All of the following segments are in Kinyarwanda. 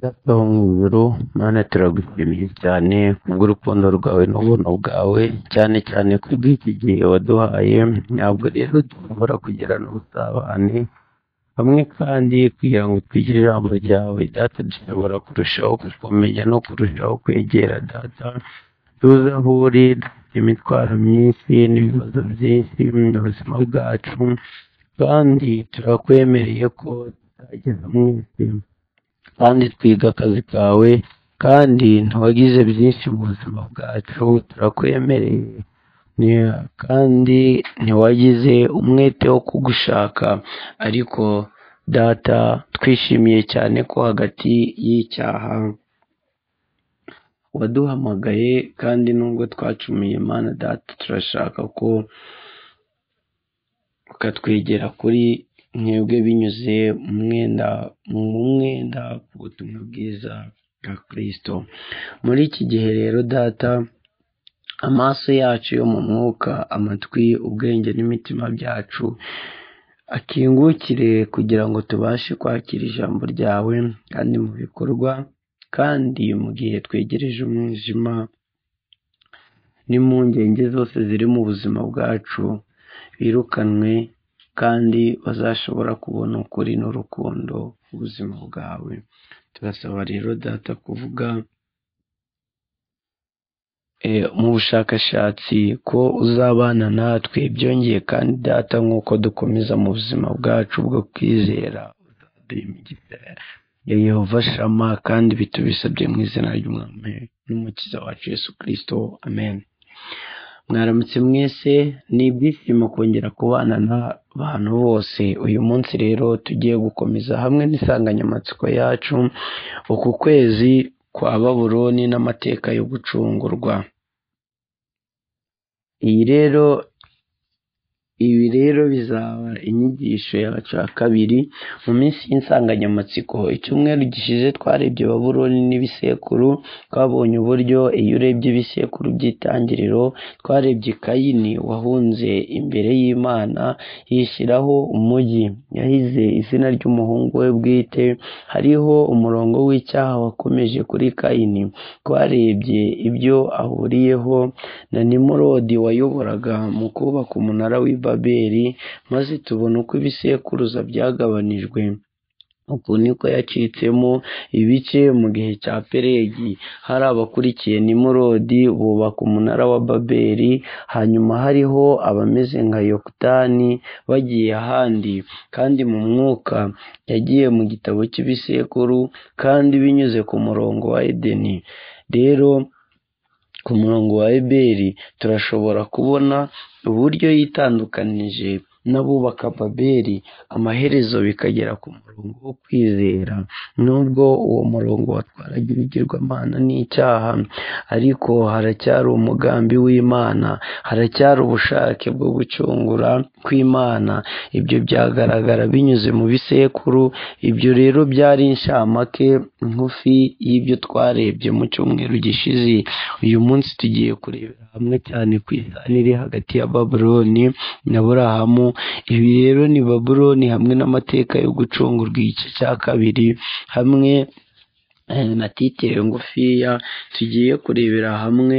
Databuhuru Mana turagushimiye cyane kubw'urukundo rwawe n'ubuntu bwawe cyane cyane ku bw'iki gihe waduhaye ntabwo rero dushobora kugirana ubusabane hamwe kandi kugira ngo twigire ijambo ryawe data dushobora kurushaho kukumenya no kurushaho kwegera data tuze aho uri dufite imitwaro myinshi n'ibibazo byinshi mu buzima bwacu kandi turakwemereye ko tutageza mwese kandi twiga akazi kawe kandi ntiwagize byinshi mu buzima bwacu turakwemereye Ni- kandi ntiwagize umwete wo kugushaka ariko data twishimiye cyane ko hagati y'icyaha waduhamagaye kandi nubwo twacumuye mana data turashaka ko ukatwegera kuri mwebwe binyuze mu mwenda mu mwenda ku butumwa bwiza bwa kirisito muri iki gihe rero data amaso yacu yo mu mwuka amatwi ubwenge n'imitima byacu akingukire kugira ngo tubashe kwakira ijambo ryawe kandi mu bikorwa kandi mu gihe twegereje umwijima n'impungenge zose ziri mu buzima bwacu birukanwe kandi bazashobora kubona ukuri n'urukundo ubuzima bwawe turasaba rero data kuvuga eh, mu bushakashatsi ko uzabana natwe byongeye kandi data nk'uko dukomeza mu buzima bwacu bwo kwizera uzaduha imigisha ya yehova shama kandi bitubisabye mu izina ry'umwami n'umukiza wacu yesu kirisito amen mwaramutse mwese ni ibyishimo kongera kubana n'abantu bose uyu munsi rero tugiye gukomeza hamwe n'insanganyamatsiko yacu uku kwezi kwa baburoni n'amateka yo gucungurwa iyi rero ibi rero bizaba inyigisho yacu ya kabiri mu minsi y'insanganyamatsiko icyumweru gishize twarebye baburoni n'ibisekuru twabonye uburyo iyo urebye ibisekuru by'itangiriro twarebye kayini wahunze imbere y'imana yishyiraho umugi yahize izina ry'umuhungu we bwite hariho umurongo w'icyaha wakomeje kuri kayini twarebye ibyo ahuriyeho na nimurodi wayoboraga mu kubaka umunara w'i babeli maze tubona uko ibisekuruza byagabanijwe uku niko yacitsemo ibice mu gihe cya peregi hari abakurikiye nimurodi bubaka umunara wa babeli hanyuma hariho abameze nka yokutani bagiye ahandi kandi mu mwuka yagiye mu gitabo cy'ibisekuru kandi binyuze ku murongo wa edeni rero ku murongo wa eberi turashobora kubona uburyo yitandukanije n'abubaka babeli amaherezo bikagera ku murongo wo kwizera nubwo uwo murongo watwaraga ibigirwamana n'icyaha ariko haracyari umugambi w'imana haracyari ubushake bwo gucungura kw'imana ibyo byagaragara binyuze mu bisekuru ibyo rero byari inshamake ngufi y'ibyo twarebye mu cyumweru gishize uyu munsi tugiye kurebera hamwe cyane ku isano iri hagati ya babuloni na burahamu ibi rero ni babuloni hamwe n'amateka yo gucungurwa igice cya kabiri hamwe eh, na titire ngufiya tugiye kurebera hamwe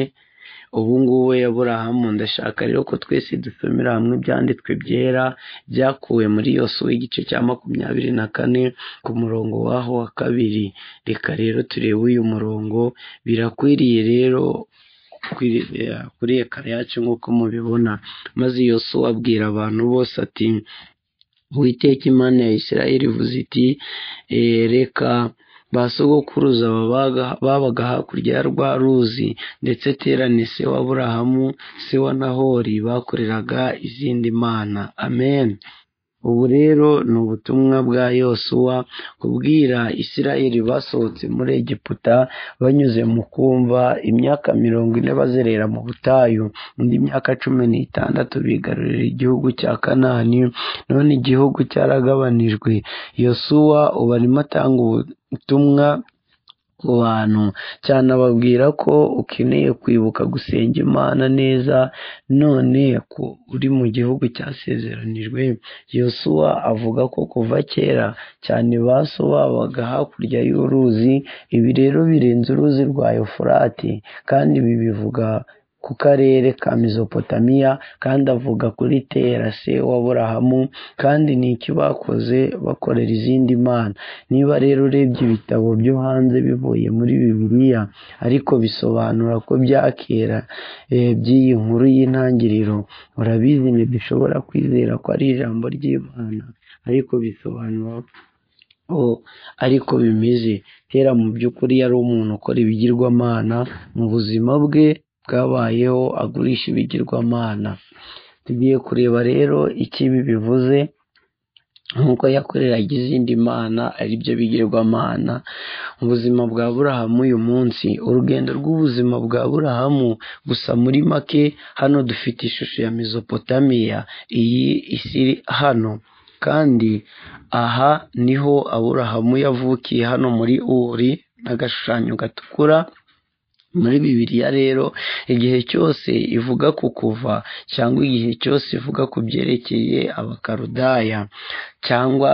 ubu ngubu aburahamu ndashaka rero ko twese dusomera hamwe ibyanditswe byera byakuwe muri yosuwa igice cya makumyabiri na kane ku murongo w'aho wa kabiri reka rero turebe uyu murongo birakwiriye rero kwirira kuri ekara yacu nk'uko mubibona maze yosuwa abwira abantu bose ati witeka imana ya isirayeli ivuze iti "Eh, reka ba sogokuruza babaga babaga hakurya ya rwa ruzi ndetse terane se wa aburahamu se wa nahori bakoreraga izindi mana amen ubu rero ni ubutumwa bwa yosuwa kubwira isirayeli basohotse muri egiputa banyuze mu kumva imyaka mirongo ine bazerera mu butayu indi myaka cumi n'itandatu bigarurira igihugu cya kanani none igihugu cyaragabanijwe yosuwa ubu arimo atanga ubutumwa ku bantu cyanababwira ko ukeneye kwibuka gusenga imana neza none ko uri mu gihugu cyasezeranijwe yosuwa avuga ko kuva kera cyane ba so babaga hakurya y'uruzi ibi rero birenze uruzi rwa Eufurate kandi ibi bivuga ku karere ka Mizopotamiya kandi avuga kuri Tera se wa Burahamu kandi ni iki bakoze bakorera izindi mana niba rero urebye ibitabo byo hanze bivuye muri Bibiliya ariko bisobanura ko bya kera eh, by'iyi nkuru y'intangiriro urabizi ntidushobora kwizera ko ari ijambo ry'Imana ariko bisobanura ko ariko bimeze kera mu by'ukuri yari umuntu ukora ibigirwamana mu buzima bwe bwabayeho agurisha ibigirwamana tugiye kureba rero icyo ibi bivuze nk'uko yakoreraga izindi mana ari byo bigirwamana mu buzima bwa burahamu uyu munsi urugendo rw'ubuzima bwa burahamu gusa muri make hano dufite ishusho ya mizopotamiya iyi isi iri hano kandi aha niho aburahamu yavukiye hano muri uri n'agashushanyo gatukura muri bibiliya rero igihe cyose ivuga ku kuva cyangwa igihe cyose ivuga ku byerekeye abakarudaya cyangwa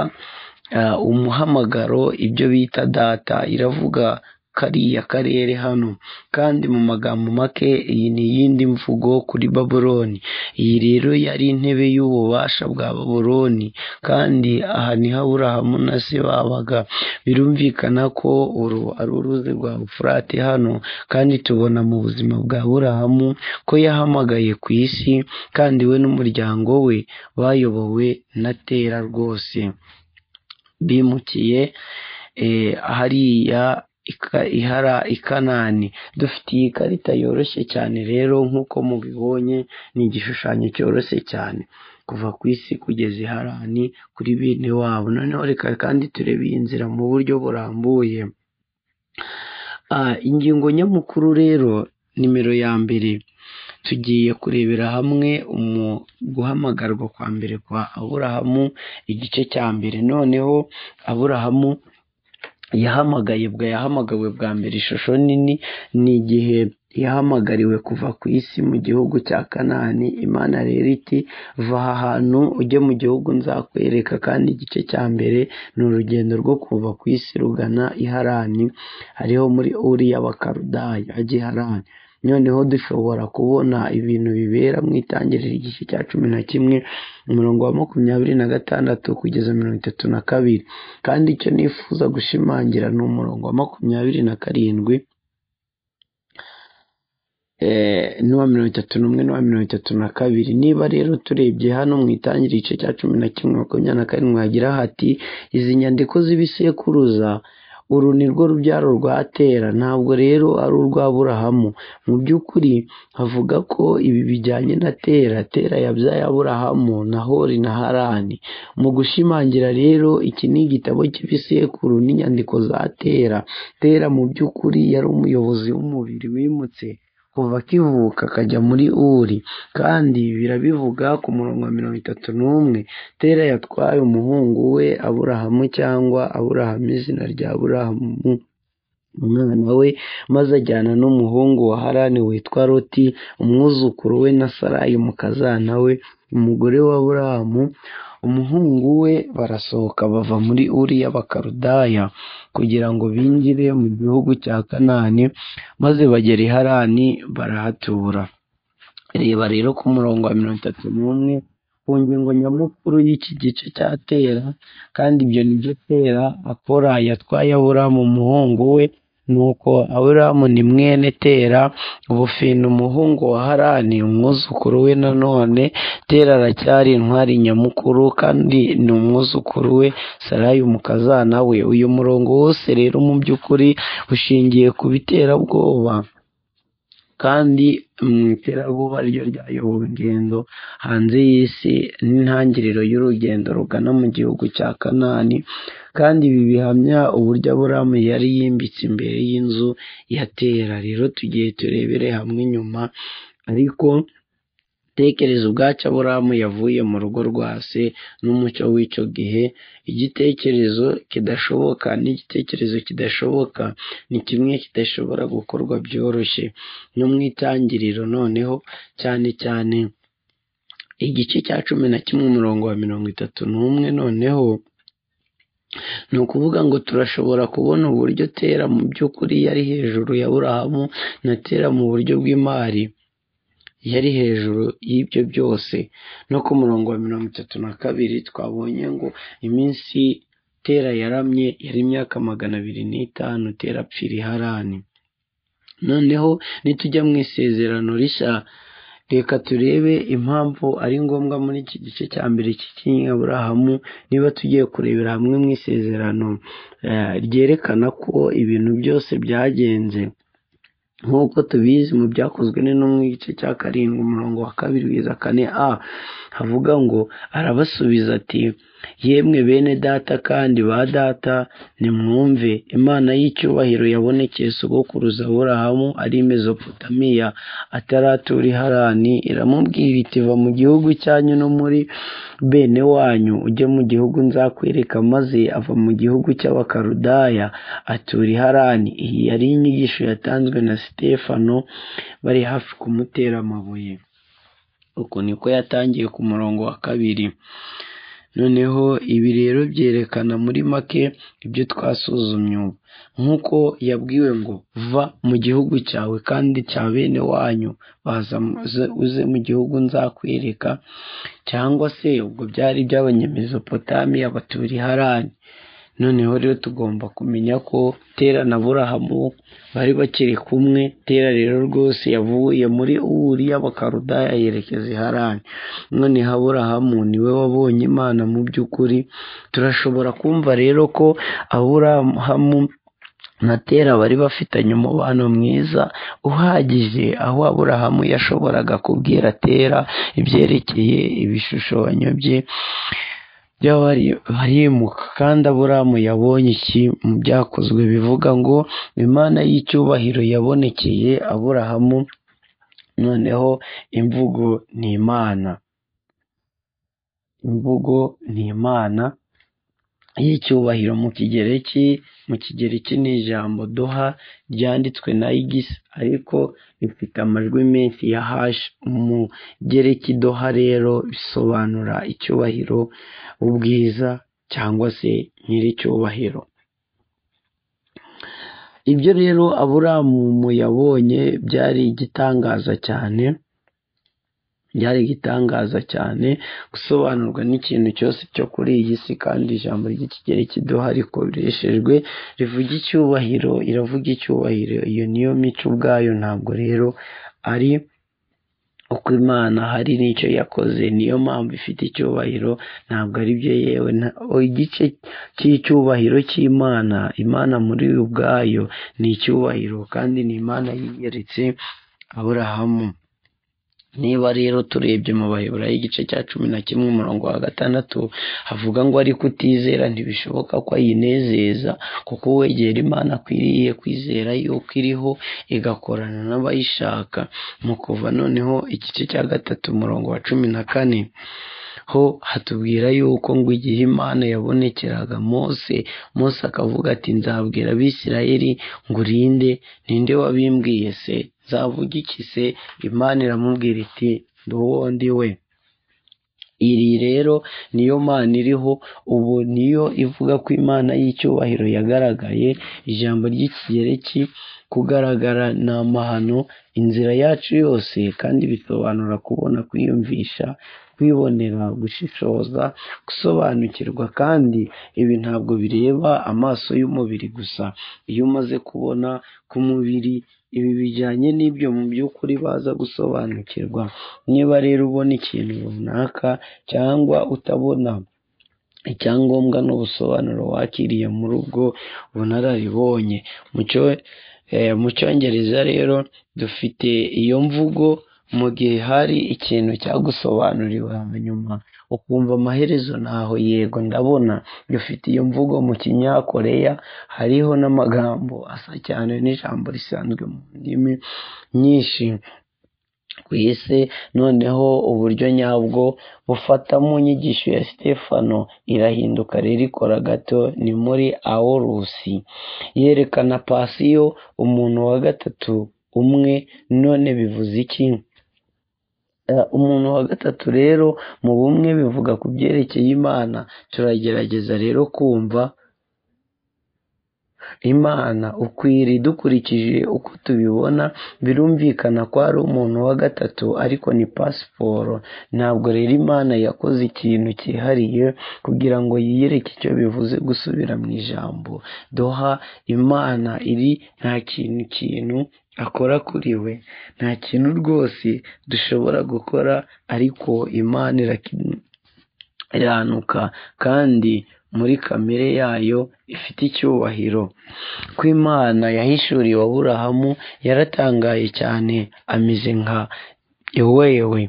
ah, umuhamagaro ibyo bita data iravuga kariya karere hano kandi mu magambo make iyi ni iyindi mvugo kuri babuloni iyi rero yari intebe y'ububasha bwa babuloni kandi aha niho aburahamu na se babaga birumvikana ko uru ari uruzi rwa furate hano kandi tubona mu buzima bwa burahamu ko yahamagaye ku isi kandi we n'umuryango we bayobowe na tera rwose bimukiye eh, hariya ika- ihara ikanani dufite iyi karita yoroshye cyane rero nk'uko mubibonye ni igishushanyo cyoroshye cyane kuva ku isi kugeza iharani kuri bene wabo noneho reka kandi turebe iyi nzira mu buryo burambuye Ah, ingingo nyamukuru rero nimero ya mbere tugiye kurebera hamwe umu guhamagarwa kwa mbere kwa aburahamu igice cya mbere noneho aburahamu yahamagaye bwa yahamagawe bwa mbere ishusho nini ni igihe yahamagariwe kuva ku isi mu gihugu cya kanani imana rero iti va aha hantu ujye mu gihugu nzakwereka kandi igice cya mbere ni urugendo rwo kuva ku isi rugana iharani hariho muri uri y'abakarudaya ajya iharani noneho dushobora kubona ibintu bibera mu itangiriro ry'igice cya cumi na kimwe umurongo wa makumyabiri na gatandatu kugeza mirongo itatu na kabiri kandi icyo nifuza gushimangira ni umurongo wa makumyabiri na karindwi eh, n'uwa mirongo itatu n'umwe n'uwa mirongo itatu na kabiri niba rero turebye hano mu itangiriro igice cya cumi na kimwe makumyabiri na karindwi hagira hati izi nyandiko z'ibisekuruza uru ni rwo rubyaro rwa tera ntabwo rero ari urwa aburahamu mu by'ukuri havuga ko ibi bijyanye na tera tera yabyaye aburahamu na hori na harani mu gushimangira rero iki ni igitabo cy'ibisekuru n'inyandiko za tera tera mu by'ukuri yari umuyobozi w'umubiri wimutse kuva akivuka akajya muri uri kandi birabivuga ku murongo wa mirongo itatu n'umwe tera yatwaye umuhungu we aburahamu cyangwa aburahamu izina rya aburahamu umwana we maze ajyana n'umuhungu wa harani witwa loti umwuzukuru we na sarayi umukazana we umugore wa aburahamu umuhungu we barasohoka bava muri uri y'abakarudaya kugira ngo binjire mu gihugu cya kanani maze bagera i harani barahatura reba rero ku murongo wa mirongo itatu n'umwe ku ngingo nyamukuru y'iki gice cya tera kandi ibyo ni byo tera akora yatwaye aburamu umuhungu we nuko aburamu ni mwene tera ubufina umuhungu wa harani umwuzukuru we nanone tera aracyari intwari nyamukuru kandi ni umwuzukuru we sarayi umukazana we uyu murongo wose rero mu by'ukuri ushingiye ku biterabwoba kandi mu iterabwoba ryo ryayobowe ingendo hanze y'isi n'intangiriro y'urugendo rugana mu gihugu cya kanani kandi ibi bihamya uburyo aburamu yari yimbitse imbere y'inzu ya tera rero tugiye turebere hamwe inyuma ariko tekereza ubwacyo aburamu yavuye mu rugo rwa se n'umucyo w'icyo gihe igitekerezo kidashoboka n'igitekerezo kidashoboka ni kimwe kidashobora gukorwa byoroshye no mu itangiriro noneho cyane cyane igice cya cumi na kimwe umurongo wa mirongo itatu n'umwe noneho ni ukuvuga ngo turashobora kubona uburyo tera mu by'ukuri yari hejuru ya burahamu na tera mu buryo bw'imari yari hejuru y'ibyo byose no ku murongo wa mirongo itatu na kabiri twabonye ngo iminsi tera yaramye yari imyaka magana abiri n'itanu tera apfira iharani noneho nitujya mu isezerano rishya reka turebe impamvu ari ngombwa muri iki gice cya mbere cy'ikinyaburahamu niba tugiye kurebera hamwe mu isezerano eh, ryerekana ko ibintu byose byagenze nk'uko tubizi mu byakozwe n'intumwa igice cya karindwi umurongo wa kabiri kugeza kane a havuga ngo arabasubiza ati yemwe bene data kandi ba data nimwumve imana y'icyubahiro yabonekeye sogokuruza aburahamu ari mezopotamiya ataratura iharani iramubwira iti va mu gihugu cyanyu no muri bene wanyu ujye mu gihugu nzakwereka maze ava mu gihugu cy'abakarudaya atura iharani iyi yari inyigisho yatanzwe na sitefano bari hafi kumutera amabuye uku niko yatangiye ku murongo wa kabiri noneho ibi rero byerekana muri make ibyo twasuzumye ubu nk'uko yabwiwe ngo va mu gihugu cyawe kandi cya bene wanyu baza uze- uze mu gihugu nzakwereka cyangwa se ubwo byari iby'abanyamezopotamiya batura iharani noneho rero tugomba kumenya ko tera na burahamu bari bakiri kumwe tera rero rwose yavuye muri uri y'abakarudaya yerekeza iharani noneho aburahamu niwe wabonye imana mu by'ukuri turashobora kumva rero ko aburahamu na tera bari bafitanye umubano mwiza uhagije aho aburahamu yashoboraga kubwira tera ibyerekeye ibishushanyo bye barimuka kandi aburamu yabonye iki mu byakozwe bivuga ngo imana y'icyubahiro yabonekeye aburahamu noneho imvugo ni imana imvugo ni imana y'icyubahiro mu kigereki mu kigereki ni ijambo doha ryanditswe na igisi ariko rifite amajwi menshi ya hashi mu gereki doha rero bisobanura icyubahiro ubwiza cyangwa se nyir'icyubahiro ibyo rero aburamu yabonye byari igitangaza cyane byari igitangaza cyane gusobanurwa n'ikintu cyose cyo kuri iyi si kandi ijambo ry'ikigero kiduha rikoreshejwe rivuga icyubahiro iravuga icyubahiro iyo niyo mico ubwayo ntabwo rero ari uko imana hari n'icyo yakoze niyo mpamvu ifite icyubahiro ntabwo ari byo yewe nta- o, igice cy'icyubahiro cy'imana imana muri ubwayo ni icyubahiro kandi ni imana yiyeretse aburahamu niba rero turebye mu bayobora y'igice cya cumi na kimwe umurongo wa gatandatu havuga ngo ariko utizera ntibishoboka ko ayinezeza kuko uwegera imana akwiriye kwizera yuko iriho igakorana n'abayishaka mu kuva noneho igice cya gatatu umurongo wa cumi na kane ho hatubwira yuko ngo igihe imana yabonekeraga mose mose akavuga ati nzabwira abisirayeli ngo urinde ninde wabimbwiye se nzavuga iki se imana iramubwira iti nduwo ndi we iri rero niyo mana iriho ubu niyo ivuga ko imana y'icyubahiro yagaragaye ijambo ry'ikigereki kugaragara ni amahano inzira yacu yose kandi bisobanura kubona kwiyumvisha kwibonera gushishoza gusobanukirwa kandi ibi ntabwo bireba amaso y'umubiri gusa iyo umaze kubona k'umubiri ibi bijyanye n'ibyo mu by'ukuri baza gusobanukirwa niba rero ubona ikintu runaka cyangwa utabona icyangombwa n'ubusobanuro wakiriye muri ubwo bunararibonye mu cyo- eh, mu cyongereza rero dufite iyo mvugo mu gihe hari ikintu cyagusobanuriwe hanyuma ukumva amaherezo ntaho yego ndabona dufite iyo mvugo mu kinyakoreya hariho n'amagambo asa cyane n'ijambo risanzwe mu ndimi nyinshi ku isi noneho uburyo nyabwo bufata mu nyigisho ya sitefano irahinduka rero ikora gato ni muri awolusi yerekana pasiyo umuntu wa gatatu umwe none bivuze iki umuntu wa gatatu rero mu bumwe bivuga ku byerekeye imana turagerageza rero kumva imana ukwiri dukurikije uko tubibona birumvikana ko ari umuntu wa gatatu ariko ni pasiporo ntabwo rero imana yakoze ikintu cyihariye kugira ngo yiyereke icyo bivuze gusubira mu ijambo doha imana iri nta kintu ikintu akora kuri we nta kintu rwose dushobora gukora ariko imana iranuka kandi muri kamere yayo ifite icyubahiro ko imana yahishuriwe aburahamu yaratangaye cyane ameze nka ewewe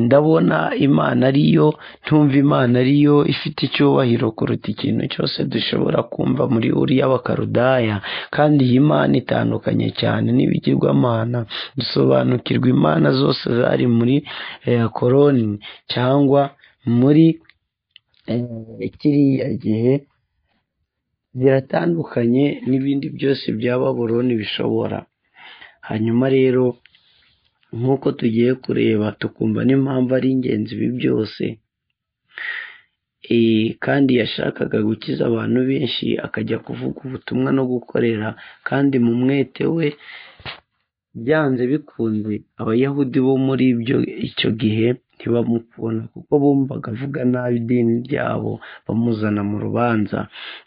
ndabona imana ariyo ntumva imana ariyo ifite icyubahiro kuruta ikintu cyose dushobora kumva muri uriya bakarudaya kandi iyi mana itandukanye cyane n'ibigirwamana dusobanukirwa imana zose zari muri koroni cyangwa muri kiriya gihe ziratandukanye n'ibindi byose bya baburoni bishobora hanyuma rero nk'uko tugiye kureba tukumva n'impamvu ari ingenzi ibi byose kandi yashakaga gukiza abantu benshi akajya kuvuga ubutumwa no gukorera kandi mu mwete we byanze bikunze abayahudi bo muri icyo gihe ntibamukunda kuko bumvaga avuga nabi idini ryabo bamuzana mu rubanza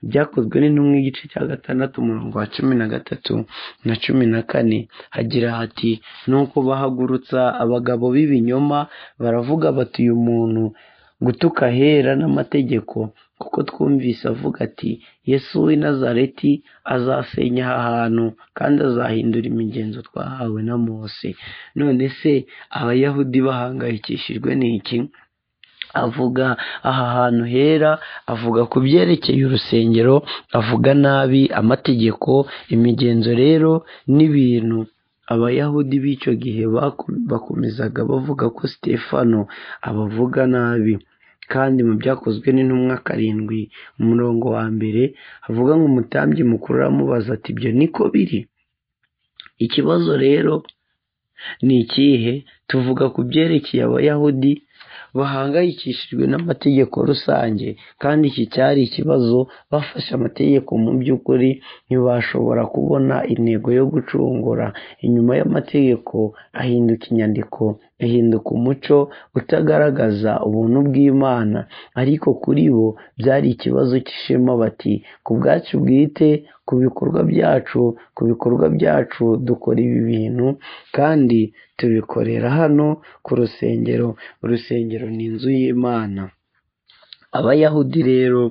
byakozwe n'intumwa igice cya gatandatu umurongo wa cumi na gatatu na cumi na kane hagira hati nuko bahagurutsa abagabo b'ibinyoma baravuga bati uyu muntu gutuka ahera n'amategeko kuko twumvise avuga ati yesu w'i nazareti azasenya aha hantu kandi azahindura imigenzo twahawe na mose none se abayahudi bahangayikishijwe n'iki avuga aha hantu hera avuga ku byerekeye urusengero avuga nabi amategeko imigenzo rero n'ibintu abayahudi b'icyo gihe bakomezaga bavuga ko sitefano abavuga nabi kandi mu byakozwe n'intumwa karindwi umurongo wa mbere havuga ngo umutambyi mukuru aramubaza ati ibyo niko biri ikibazo rero ni ikihe tuvuga ku byerekeye abayahudi bahangayikishijwe n'amategeko rusange kandi iki cyari ikibazo bafashe amategeko mu by'ukuri ntibashobora kubona intego yo gucungura inyuma y'amategeko ahinduka inyandiko ahinduka umuco utagaragaza ubuntu bw'imana ariko kuri bo byari ikibazo cy'ishema bati ku bwacu bwite ku bikorwa byacu ku bikorwa byacu dukora ibi bintu kandi tubikorera hano ku rusengero urusengero ni inzu y'imana abayahudi rero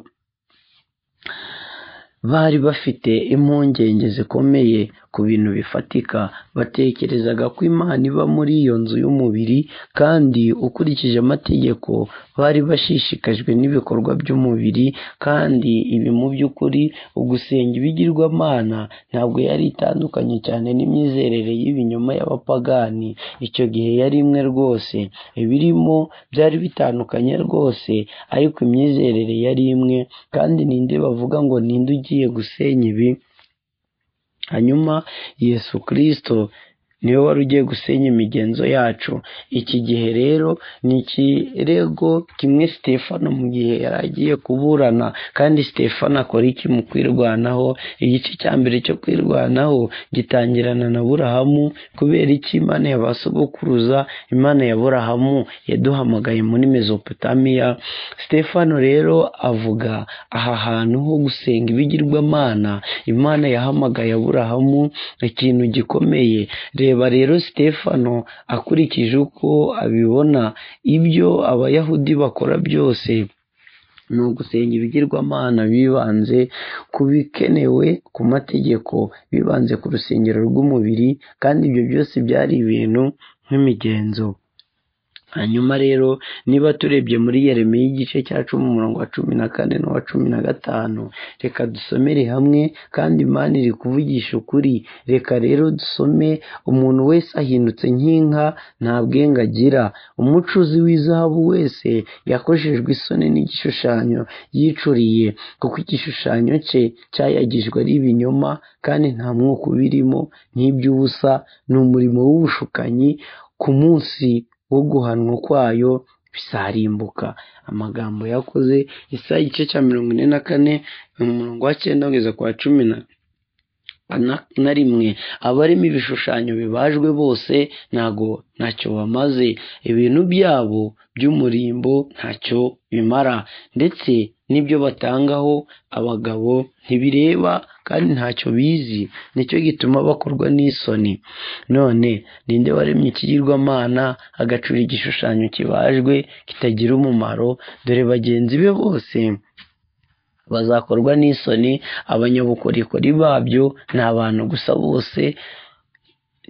bari bafite impungenge zikomeye ku bintu bifatika batekerezaga ko imana iba muri iyo nzu y'umubiri kandi ukurikije amategeko bari bashishikajwe n'ibikorwa by'umubiri kandi ibi mu by'ukuri ugusenga ibigirwamana ntabwo yari itandukanye cyane n'imyizerere y'ibinyoma y'abapagani icyo gihe yari imwe rwose ibirimo byari bitandukanye rwose ariko imyizerere yari imwe kandi ninde bavuga ngo ninde ugiye gusenya ibi hanyuma yesu kirisito niwe wari ugiye gusenya imigenzo yacu iki gihe rero ni ikirego kimwe sitefano mu gihe yari agiye kuburana kandi sitefano akora iki mu kwirwanaho igice cya mbere cyo kwirwanaho gitangirana na burahamu kubera iki imana ya ba sogokuruza imana ya burahamu yaduhamagaye muri mezopotamiya sitefano rero avuga aha hantu ho gusenga ibigirwamana imana yahamagaye aburahamu ikintu gikomeye rero reba rero sitefano akurikije uko abibona ibyo abayahudi bakora byose ni ugusenga ibigirwamana bibanze ku bikenewe ku mategeko bibanze ku rusengero rw'umubiri kandi ibyo byose byari ibintu nk'imigenzo hanyuma rero niba turebye muri Yeremiya igice cya cumi umurongo wa cumi na kane n'uwa cumi na gatanu reka dusomere hamwe kandi imana iri kuvugisha ukuri reka rero dusome umuntu wese ahindutse nk'inka nta bwenge agira umucuzi w'izahabu wese yakojejwe isoni n'igishushanyo yicuriye kuko igishushanyo cye cyayagijwe ari ibinyoma kandi nta mwuka ubirimo n'iby'ubusa ni umurimo w'ubushukanyi ku munsi wo guhanwa kwayo bizarimbuka amagambo yakoze isaha igice cya mirongo ine na kane umurongo wa cyenda kugeza ku wa cumi na rimwe abarimo ibishushanyo bibajwe bose ntago ntacyo bamaze ibintu byabo by'umurimbo ntacyo bimara ndetse n'ibyo batangaho abagabo ntibireba kandi ntacyo bizi nicyo gituma bakorwa n'isoni none ninde waremye ikigirwamana agacura igishushanyo kibajwe kitagira umumaro dore bagenzi be bose bazakorwa n'isoni abanyabukorikori babyo ni abantu gusa bose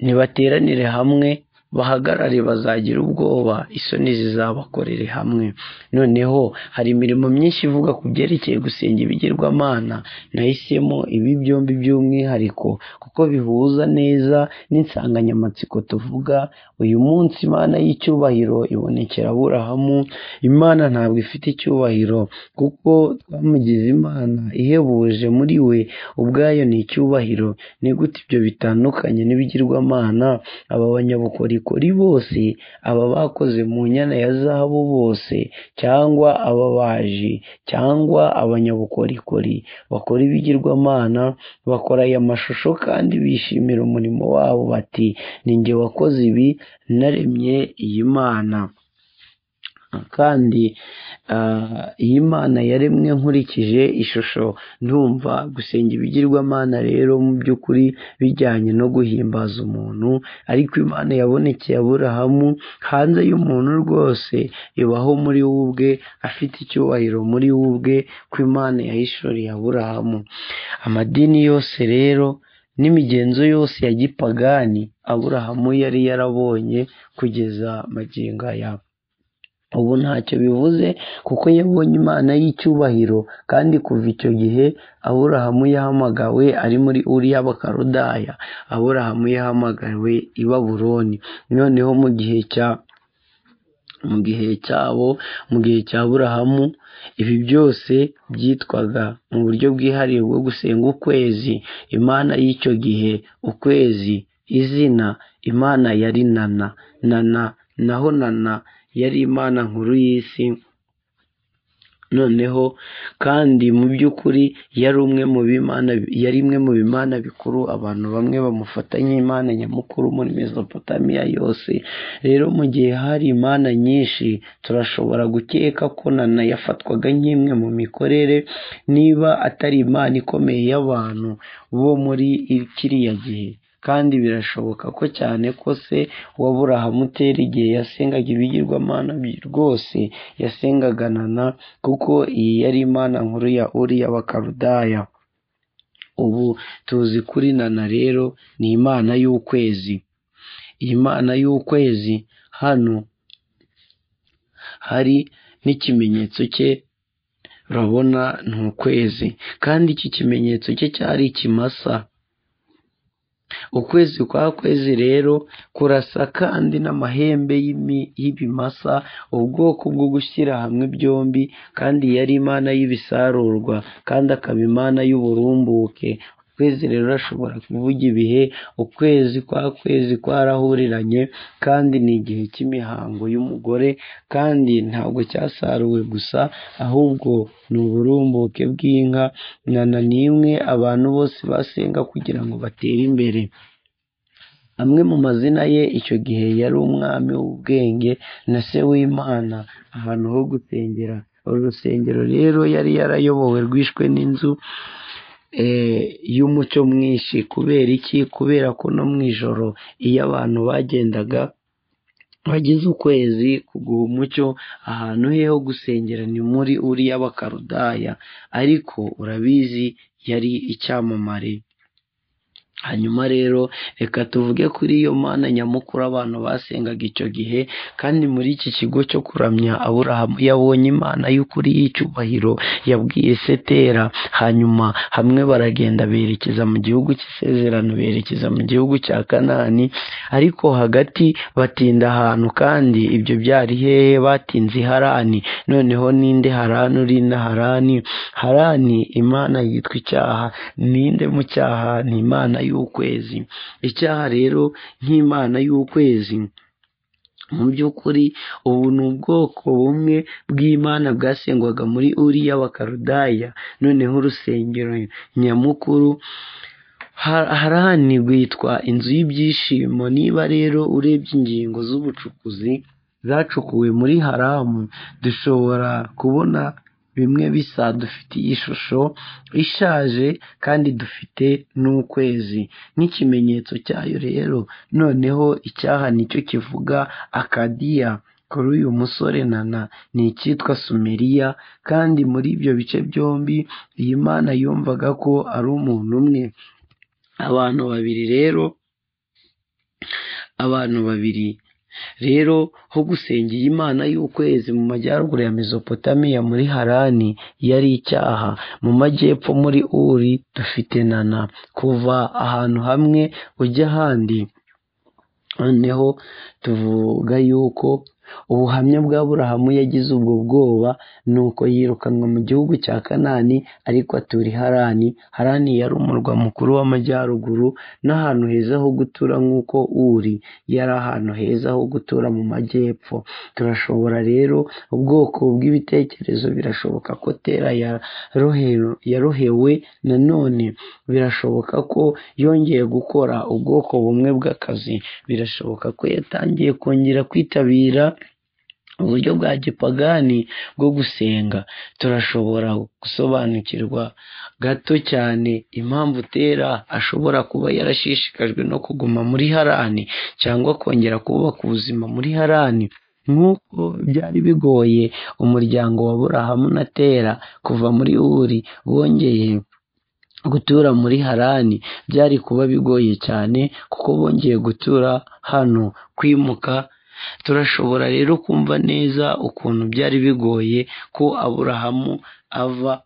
ntibateranire hamwe bahagarare bazagira ubwoba isoni zizabakorere hamwe noneho hari imirimo myinshi ivuga ku byerekeye gusenga ibigirwamana nahisemo ibi byombi by'umwihariko kuko bihuza neza n'insanganyamatsiko tuvuga uyu munsi imana y'icyubahiro ibonekera aburahamu imana ntabwo ifite icyubahiro kuko twamugize imana ihebuje muri we ubwayo ni icyubahiro ni gute ibyo bitandukanye n'ibigirwamana aba banyabukorikori kuri bose aba bakoze mu nyana ya zahabu bose cyangwa ababaji cyangwa abanyabukorikori bakora ibigirwamana bakora aya mashusho kandi bishimira umurimo wabo bati ni njye wakoze ibi naremye iyi mana kandi iyi mana yaremwe nkurikije ishusho ndumva gusenga ibigirwamana rero mu by'ukuri bijyanye no guhimbaza umuntu ariko imana yabonekeye aburahamu hanze y'umuntu rwose ibaho muri we ubwe afite icyubahiro muri we ubwe ko imana yahishuriye aburahamu amadini yose rero n'imigenzo yose ya gipagani aburahamu yari yarabonye kugeza magingo aya ubu ntacyo bivuze kuko yabonye imana y'icyubahiro kandi kuva icyo gihe aburahamu yahamagawe ari muri uriya bakarudaya aburahamu yahamagawe i baburoni noneho mu gihe cya mu gihe cyabo mu gihe cya burahamu ibi byose byitwaga mu buryo bwihariye bwo gusenga ukwezi imana y'icyo gihe ukwezi izina imana yari nana nana naho nana yari imana nkuru y'isi noneho kandi mu by'ukuri yari umwe mu bimana yari imwe mu bimana bikuru abantu bamwe bamufata nk'imana nyamukuru muri Mesopotamia yose rero mu gihe hari imana nyinshi turashobora gukeka ko nana yafatwaga nk'imwe mu mikorere niba atari imana ikomeye y'abantu bo muri kiriya gihe kandi birashoboka ko cyane ko se wa burahamu utera igihe yasengaga ibigirwamana rwose yasengaga nana kuko iyi yari imana nkuru ya uriya bakarudaya ubu tuzi kuri nana rero ni imana y'ukwezi iyi mana y'ukwezi hano hari n'ikimenyetso cye urabona ni ukwezi kandi iki kimenyetso cye cyari ikimasa ukwezi kwa kwezi rero kurasa kandi n'amahembe y'ibimasa ubwoko bwo gushyira hamwe byombi kandi yari imana y'ibisarurwa kandi akaba imana y'uburumbuke ukwezi rero ashobora kuvuga ibihe ukwezi kwa kwezi kwarahuriranye kandi ni igihe cy'imihango y'umugore kandi ntabwo cyasaruwe gusa ahubwo ni uburumbuke bw'inka nana ni imwe abantu bose basenga kugira ngo batere imbere amwe mu mazina ye icyo gihe yari umwami w'ubwenge na se w'imana ahantu ho gusengera uru rusengero rero yari yarayobowe rwishwe n'inzu y'umucyo mwinshi kubera iki kubera ko no mu ijoro iyo abantu bagendaga bagize ukwezi kuguha umucyo ahantu he ho gusengera ni muri uriya bakarudaya ariko urabizi yari icyamamare hanyuma rero reka tuvuge kuri iyo mana nyamukuru abantu basengaga icyo gihe kandi muri iki kigo cyo kuramya aburahamu yabonye imana y'ukuri y'icyubahiro yabwiye setera hanyuma hamwe baragenda berekeza mu gihugu cy'isezerano berekeza mu gihugu cya kanani ariko hagati batinda ahantu kandi ibyo byari hehe batinze i harani noneho ninde harani urinda harani harani imana yitwa icyaha ninde mu cyaha ni imana y'ukwezi icyaha rero nk'imana y'ukwezi mu by'ukuri ubu ni ubwoko bumwe bw'imana bwasengwaga muri uriya bakarudaya noneho urusengero nyamukuru harani rwitwa inzu y'ibyishimo niba rero urebye ingingo z'ubucukuzi zacukuwe muri haramu dushobora kubona bimwe bisa dufitiye ishusho ishaje kandi dufite n'ukwezi nk'ikimenyetso cyayo rero noneho icyaha nicyo kivuga akadiya kuri uyu musore nana ni icyitwa sumeriya kandi muri ibyo bice byombi iyi mana yumvaga ko ari umuntu umwe abantu babiri rero abantu babiri rero ho gusengera imana y'ukwezi mu majyaruguru ya mesopotamiya muri harani yari icyaha mu majyepfo muri uri dufite nana kuva ahantu hamwe ujya ahandi noneho tuvuga yuko ubuhamya bwa burahamu yagize ubwo bwoba ni uko yirukanwa mu gihugu cya kanani ariko aturi harani harani yari umurwa mukuru w'amajyaruguru n'ahantu heza ho gutura nk'uko uri yari ahantu heza ho gutura mu majyepfo turashobora rero ubwoko bw'ibitekerezo birashoboka ko tera yarohewe nanone birashoboka ko yongeye gukora ubwoko bumwe bw'akazi birashoboka ko yatangiye kongera kwitabira uburyo bwa gipagani bwo gusenga turashobora gusobanukirwa gato cyane impamvu tera ashobora kuba yarashishikajwe no kuguma muri harani cyangwa kongera kubaka ubuzima muri harani nk'uko byari bigoye umuryango wa burahamu na tera kuva muri uri wongeye gutura muri harani byari kuba bigoye cyane kuko bongeye gutura hano kwimuka turashobora rero kumva neza ukuntu byari bigoye ko aburahamu ava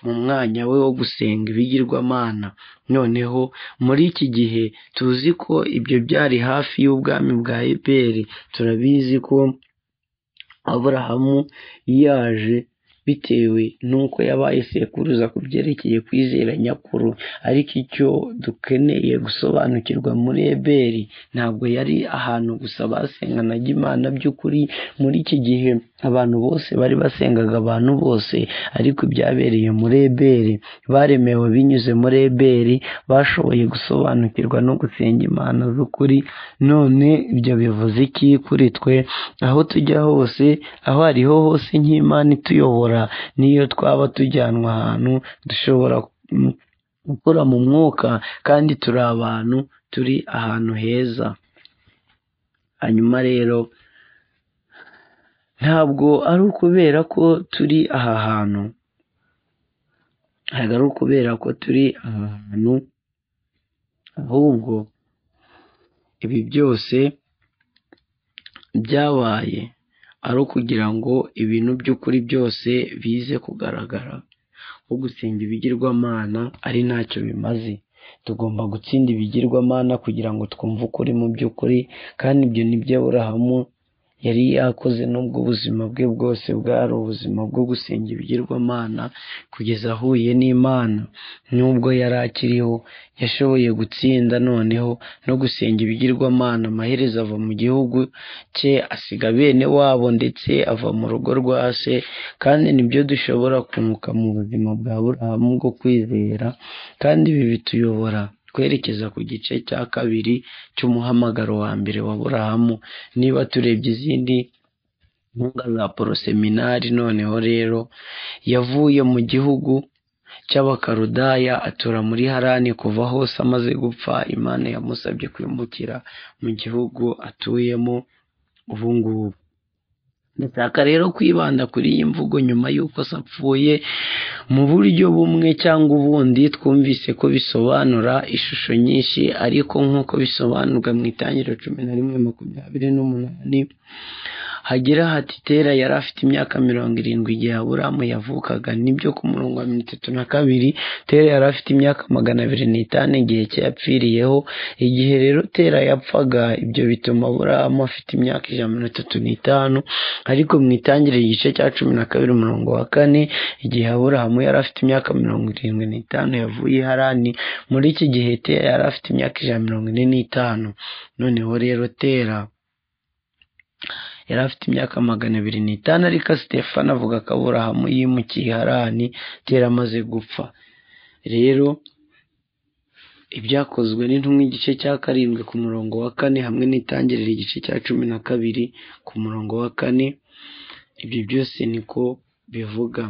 mu mwanya we wo gusenga ibigirwamana noneho muri iki gihe tuzi ko ibyo byari hafi y'ubwami bwa eberi turabizi ko aburahamu yaje bitewe n'uko yabaye sekuruza ku byerekeye kwizera nyakuru ariko icyo dukeneye gusobanukirwa muri eberi ntabwo yari ahantu gusa basenganaga imana by'ukuri muri iki gihe abantu bose bari basengaga abantu bose ariko ibyabereye muri eberi baremewe binyuze muri eberi bashoboye gusobanukirwa no gusenga imana z'ukuri none ibyo bivuze iki kuri twe aho tujya hose aho ariho hose nk'imana ituyobora niyo twaba tujyanwa ahantu dushobora gukora mu mwuka kandi turi abantu turi ahantu heza hanyuma rero ntabwo ari ukubera ko turi aha hantu ntabwo ari ukubera ko turi aha hantu ahubwo ibi byose byabaye ari ukugira ngo ibintu by'ukuri byose bize kugaragara ko gusenga ibigirwamana ari ntacyo bimaze tugomba gutsinda ibigirwamana kugira ngo twumve ukuri mu by'ukuri kandi ibyo ni byo aburahamu yari yakoze n'ubwo ubuzima bwe bwose bwari ubuzima bwo gusenga ibigirwamana kugeza ahuye n'imana n'ubwo yari akiriho yashoboye gutsinda noneho no gusenga ibigirwamana amaherezo ava mu gihugu cye asiga bene wabo ndetse ava mu rugo rwa se kandi nibyo dushobora kunguka mu buzima bwa burahamu bwo kwizera kandi ibi bituyobora twerekeza ku gice cya kabiri cy'umuhamagaro wa mbere wa burahamu niba turebye izindi nkunga za poroseminari noneho rero yavuye mu gihugu cy'abakarudaya atura muri harani kuva hose amaze gupfa imana yamusabye kwimukira mu gihugu atuyemo ubungubu ndashaka rero kwibanda kuri iyi mvugo nyuma y'uko se apfuye mu buryo bumwe cyangwa ubundi twumvise ko bisobanura ishusho nyinshi ariko nk'uko bisobanurwa mu itangiriro cumi na rimwe makumyabiri n'umunani hagira hati tera yari afite imyaka mirongo irindwi igihe aburamu yavukaga nibyo ku murongo wa mirongo itatu na kabiri tera yari afite imyaka magana abiri n'itanu igihe cye yapfiriyeho igihe rero tera yapfaga ibyo bituma aburamu afite imyaka ijana na mirongo itatu n'itanu ariko mu itangiriro igice cya cumi na kabiri umurongo wa kane igihe aburahamu yari afite imyaka mirongo irindwi n'itanu yavuye i harani muri iki gihe tera yari afite imyaka ijana na mirongo ine n'itanu noneho rero tera yari afite imyaka magana abiri n'itanu ariko sitefani avuga ko aburahamu yimukiye i harani tera amaze gupfa rero ibyakozwe n'intumwa igice cya karindwi ku murongo wa kane hamwe n'itangiriro igice cya cumi na kabiri ku murongo wa kane ibyo byose niko bivuga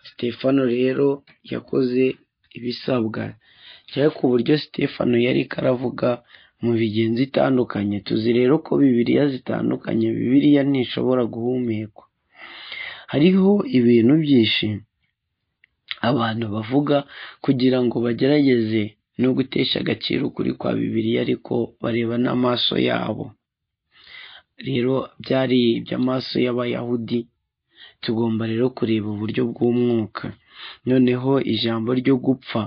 sitefano rero yakoze ibisabwa cyangwa ku buryo sitefano yari karavuga mu bigenzi itandukanye tuzi rero ko bibiriya zitandukanye bibiriya ntishobora guhumekwa hariho ibintu byinshi abantu bavuga kugira ngo bagerageze no gutesha agaciro ukuri kwa bibiliya ariko bareba n'amaso yabo rero byari iby'amaso y'abayahudi tugomba rero kureba uburyo bw'umwuka noneho ijambo ryo gupfa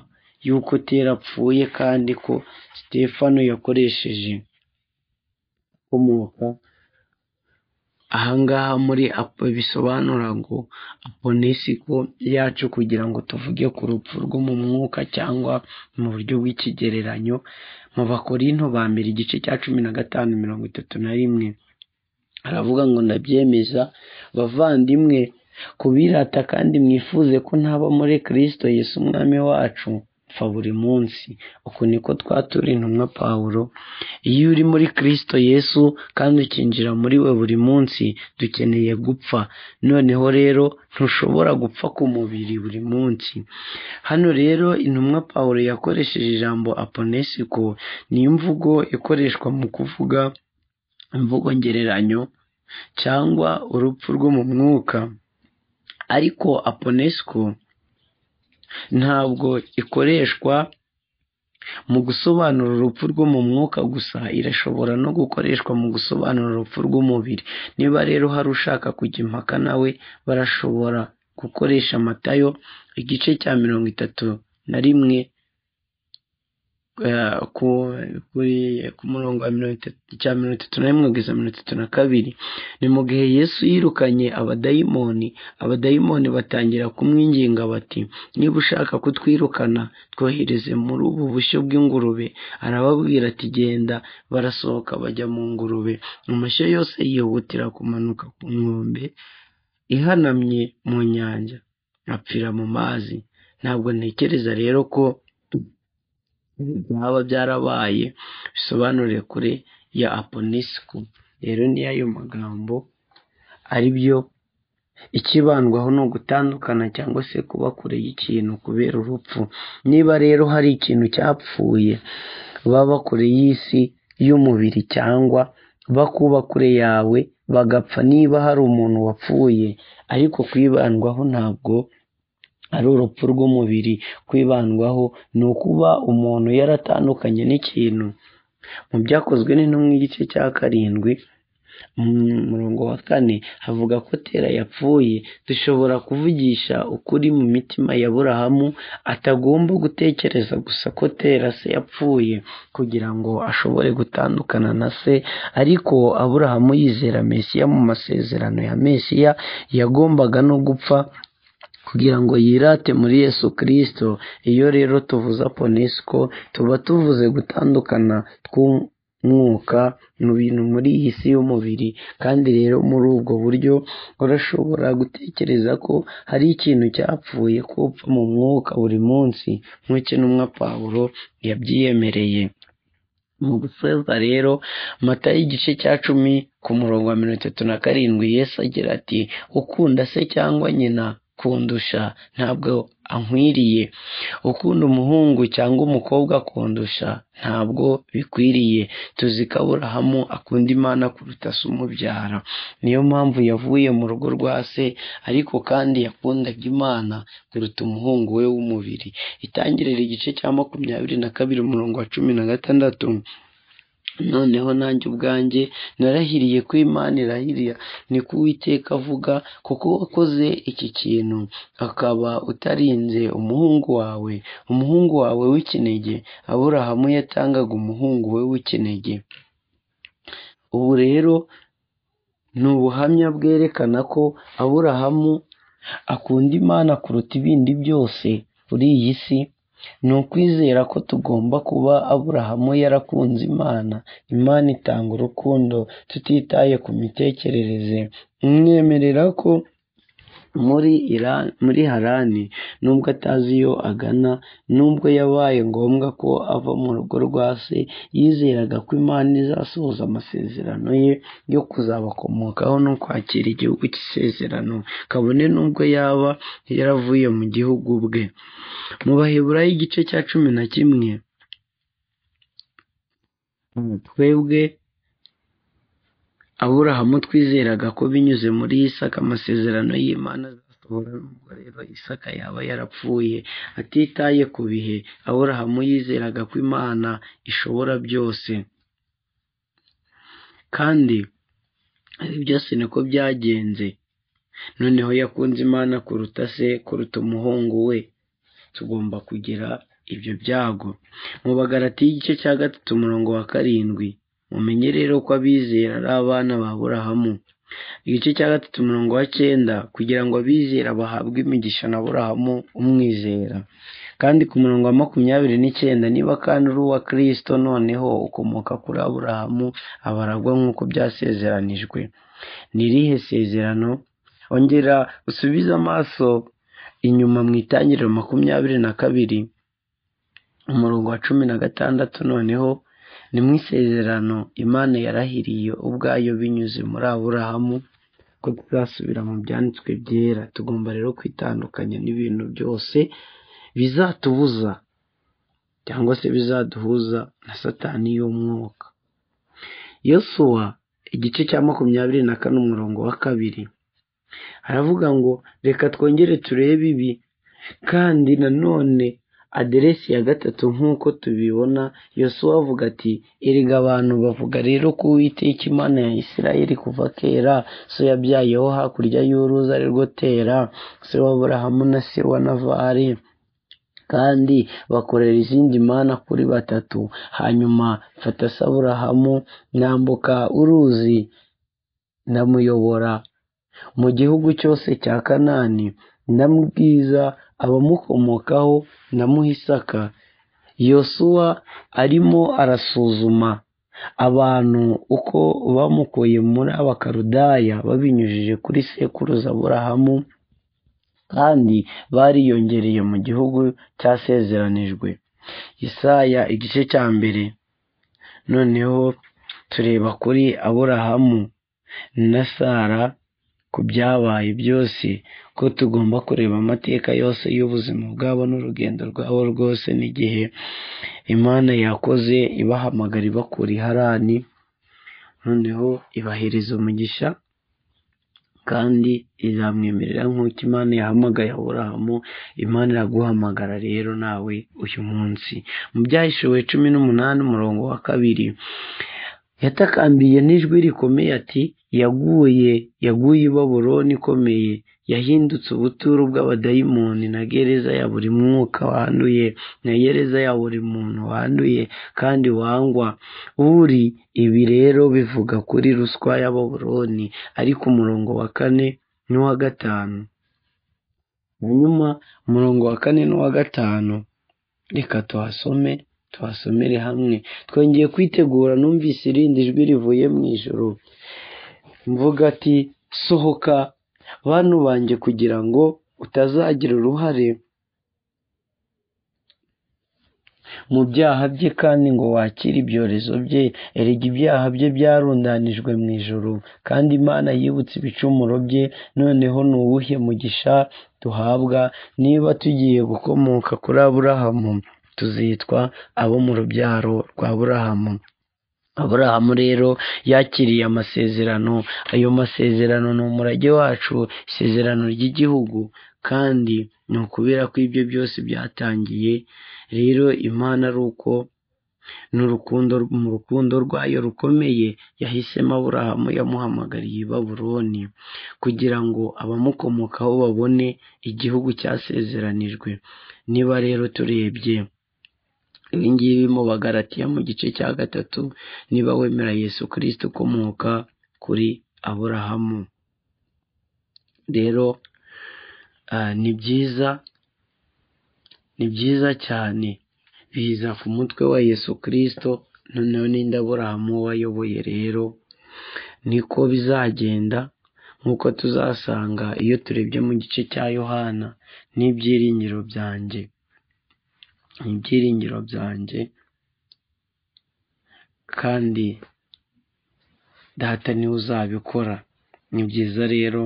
yuko tera apfuye kandi ko sitefano yakoresheje ukomoka ahangaha muri apo bisobanura ngo aponesiko yacu kugira ngo tuvuge ku rupfu rwo mu mwuka cyangwa mu buryo bw'ikigereranyo mu bakorinto ba mbere igice cya cumi na gatanu mirongo itatu na rimwe aravuga ngo ndabyemeza bavandimwe kubirata kandi mwifuze ko ntaba muri kirisito Yesu umwami wacu pfa buri munsi uku niko twatura intumwa pawulo iyo uri muri kirisito Yesu kandi ukinjira muri we buri munsi dukeneye gupfa noneho rero ntushobora gupfa ku mubiri buri munsi hano rero intumwa pawulo yakoresheje ijambo aponesiko ni imvugo ikoreshwa mu kuvuga imvugo ngereranyo cyangwa urupfu rwo mu mwuka ariko aponesiko ntabwo ikoreshwa mu gusobanura urupfu rwo mu mwuka gusa irashobora no gukoreshwa mu gusobanura urupfu rw'umubiri niba rero hari ushaka kujya impaka nawe barashobora gukoresha amatayo igice cya mirongo itatu na rimwe ku murongo wa mirongo itatu na rimwe kugeza mirongo itatu na kabiri ni mu gihe yesu yirukanye abadayimoni abadayimoni batangira kumwinginga bati niba ushaka kutwirukana twohereze muri ubu bushyo bw'ingurube arababwira ati genda barasohoka bajya mu ngurube amashyo yose yihutira kumanuka ku nkombe ihanamye mu nyanja apfira mu mazi ntabwo ntekereza rero ko byaba byarabaye bisobanure kure ya aponesiko rero ni ayo magambo ari byo ikibandwaho ni ugutandukana cyangwa se kuba kure y'ikintu kubera urupfu niba rero hari ikintu cyapfuye baba kure y'isi y'umubiri cyangwa bakuba kure yawe bagapfa niba hari umuntu wapfuye ariko kwibandwaho ntabwo ari urupfu rw'umubiri kwibandwaho ni ukuba umuntu yaratandukanye n'ikintu mu byakozwe n'intumwa igice cya karindwi mu murongo wa kane havuga ko tera yapfuye dushobora kuvugisha ukuri mu mitima ya burahamu atagomba gutekereza gusa ko tera se yapfuye kugira ngo ashobore gutandukana na se ariko aburahamu yizera mesiya mu masezerano ya mesiya yagombaga no gupfa kugira ngo yirate muri Yesu kirisito iyo rero tuvuze aponesiko tuba tuvuze gutandukana tw'umwuka mu bintu muri iyi si y'umubiri kandi rero muri ubwo buryo urashobora gutekereza ko hari ikintu cyapfuye kupfa mu mwuka buri munsi nk'ukenumwa pawulo yabyiyemereye mu gusoza rero mata y'igice cya cumi ku murongo wa mirongo itatu na karindwi yesu agira ati ukunda se cyangwa nyina kundusha ntabwo ankwiriye ukunda umuhungu cyangwa umukobwa akundusha ntabwo bikwiriye tuzi ko aburahamu akunda imana kuruta se umubyara niyo mpamvu yavuye mu rugo rwa se ariko kandi yakundaga imana kuruta umuhungu we w'umubiri itangirira igice cya makumyabiri na kabiri umurongo wa cumi na gatandatu noneho nanjye ubwanjye narahiriye ko imana irahiriya niko uwiteka avuga kuko wakoze iki kintu akaba utarinze umuhungu wawe umuhungu wawe w'ikinege aburahamu yatangaga umuhungu we w'ikinege ubu rero ni ubuhamya bwerekana ko aburahamu akunda imana kuruta ibindi byose kuri iyi si ni ukwizera ko tugomba kuba aburahamu yarakunze imana imana itanga urukundo tutitaye ku mitekerereze mwemerera ko muri Ira- muri harani nubwo atazi iyo agana nubwo yabaye ngombwa ko ava mu rugo rwa se yizeraga ko imana izasohoza amasezerano ye yo kuzabakomokaho no kwakira igihugu cy'isezerano kabone nubwo yaba yaravuye mu gihugu bwe mu baheburayo igice cya cumi na kimwe twebwe aburahamu twizeraga ko binyuze muri isaka amasezerano y'imana azasohora nubwo rero isaka yaba yarapfuye atitaye ku bihe aburahamu yizeraga ko imana ishobora byose kandi ibi byose niko byagenze noneho yakunze imana kuruta se kuruta umuhungu we tugomba kugira ibyo byago mu bagarati y'igice cya gatatu umurongo wa karindwi mumenye rero ko abizera ari abana ba burahamu igice cya gatatu umurongo wa cyenda kugira ngo abizera bahabwe imigisha na burahamu umwizera kandi ku murongo wa makumyabiri n'icyenda niba kandi uri uwa kirisito noneho ukomoka kuri aburahamu abaragwa nk'uko byasezeranijwe ni irihe sezerano ongera usubize amaso inyuma mu itangiriro makumyabiri na kabiri umurongo wa cumi na gatandatu noneho ni mu isezerano imana yarahiriye ubwayo binyuze muri aburahamu ko tuzasubira mu byanditswe byera tugomba rero kwitandukanya n'ibintu byose bizatubuza cyangwa se bizaduhuza na satani y'umwuka yosuwa igice cya makumyabiri na kane umurongo wa kabiri aravuga ngo reka twongere turebe ibi kandi nanone aderesi ya gatatu nk'uko tubibona yosuwa avuga ati erega abantu bavuga rero ko uwiteka imana ya isirayeli kuva kera so yabyayeho hakurya y'uruzi ari rwo tera se w'aburahamu na se wa navari kandi bakorera izindi mana kuri batatu hanyuma mfata se aburahamu nambuka uruzi ndamuyobora mu gihugu cyose cya kanani ndamubwiza abamukomokaho ndamuha isaka yosuwa arimo arasuzuma abantu uko bamukuye muri abakarudaya babinyujije kuri sekuruza aburahamu kandi bariyongereye mu gihugu cyasezeranijwe isaya igice cya mbere noneho tureba kuri aburahamu na sara ku byabaye byose ko tugomba kureba amateka yose y'ubuzima bwabo n'urugendo rwabo rwose n'igihe imana yakoze ibahamagara ibakura iharani noneho ibahereza umugisha kandi izamwemerera nk'uko imana yahamagaye aburahamu imana iraguhamagara rero nawe uyu munsi mu byahishuwe cumi n'umunani umurongo wa kabiri yatakambiye n'ijwi rikomeye ati yaguye yaguye i baburoni ikomeye yahindutse ubuturo bw'abadayimoni na gereza ya buri mwuka wanduye na gereza ya buri muntu wanduye kandi wangwa uri ibi rero bivuga kuri ruswa ya baburoni ariko umurongo wa kane n'uwa gatanu hanyuma umurongo wa kane n'uwa gatanu reka tuhasome tuhasomere hamwe twongeye kwitegura numvise irindi jwi rivuye mu ijoro mvuga ati sohoka bantu banjye kugira ngo utazagira uruhare mu byaha bye kandi ngo wakire ibyorezo bye erega ibyaha bye byarundanijwe mu ijuru kandi imana yibutse ibicumuro bye noneho ni uwuhe mugisha duhabwa niba tugiye gukomoka kuri aburahamu tuzitwa abo mu rubyaro rwa aburahamu aburahamu rero yakiriye amasezerano ayo masezerano ni umurage wacu isezerano ry'igihugu kandi ni ukubera ko ibyo byose byatangiye rero imana ari uko n'urukundo mu rukundo rwayo rukomeye yahisemo aburahamu yamuhamagariye i babuloni kugira ngo abamukomokaho babone igihugu cyasezeranijwe niba rero turebye ibingibi mu bagaratiya mu gice cya gatatu niba wemera yesu kirisiti ukomoka kuri aburahamu rero ni byiza ni byiza cyane biza ku mutwe wa yesu kirisito noneho n'indi aburahamu wayoboye rero niko bizagenda nk'uko tuzasanga iyo turebye mu gice cya yohana n'ibyiringiro byanjye ibyiringiro byanjye kandi data niwe uzabikora ni byiza rero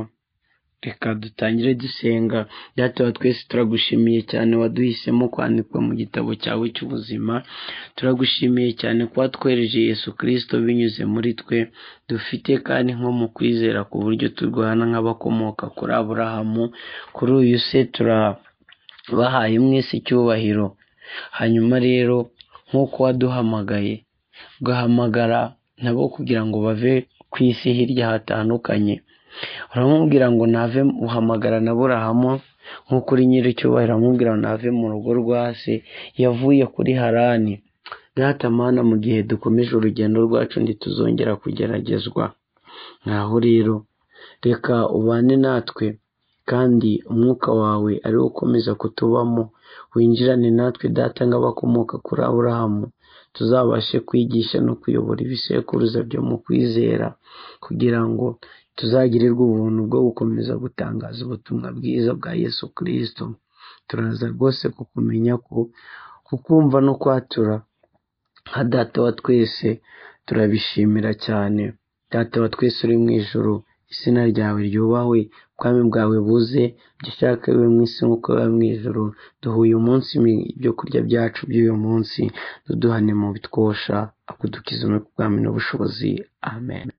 reka dutangire dusenga byatuba twese turagushimiye cyane waduhisemo kwandikwa mu gitabo cyawe cy'ubuzima turagushimiye cyane kuba twereje yesu kirisito binyuze muri twe dufite kandi nko mu kwizera ku buryo turwana nk'abakomoka kuri aburahamu kuri uyu se turabahaye mwese icyubahiro hanyuma rero nk'uko waduhamagaye ugahamagara nabo kugira ngo bave ku isi hirya hatandukanye uramubwira ngo nave uhamagara na burahamu nko kuri nyir'icyubahiro aramubwira ngo nave mu rugo rwa se yavuye kuri harani mana mu gihe dukomeje urugendo rwacu ntituzongera kugeragezwa nkaho rero reka ubane natwe kandi umwuka wawe ari wo ukomeza kutubamo winjirane natwe data nk'abakomoka kuri aburahamu tuzabashe kwigisha no kuyobora ibisekuruza byo mu kwizera kugira ngo tuzagirirwe ubuntu bwo gukomeza gutangaza ubutumwa bwiza bwa yesu kirisito turaza rwose kukumenya ko kukumva no kwatura nka data wa twese turabishimira cyane data wa twese uri mu ijoro izina ryawe ryubahwe ubwami bwawe buze ibyo ushaka bibe mu isi nk'uko biba mu ijoro duha uyu munsi ibyo kurya byacu by'uyu munsi duduhane mu bitwosha akudukiza ubwami n'ubushobozi amen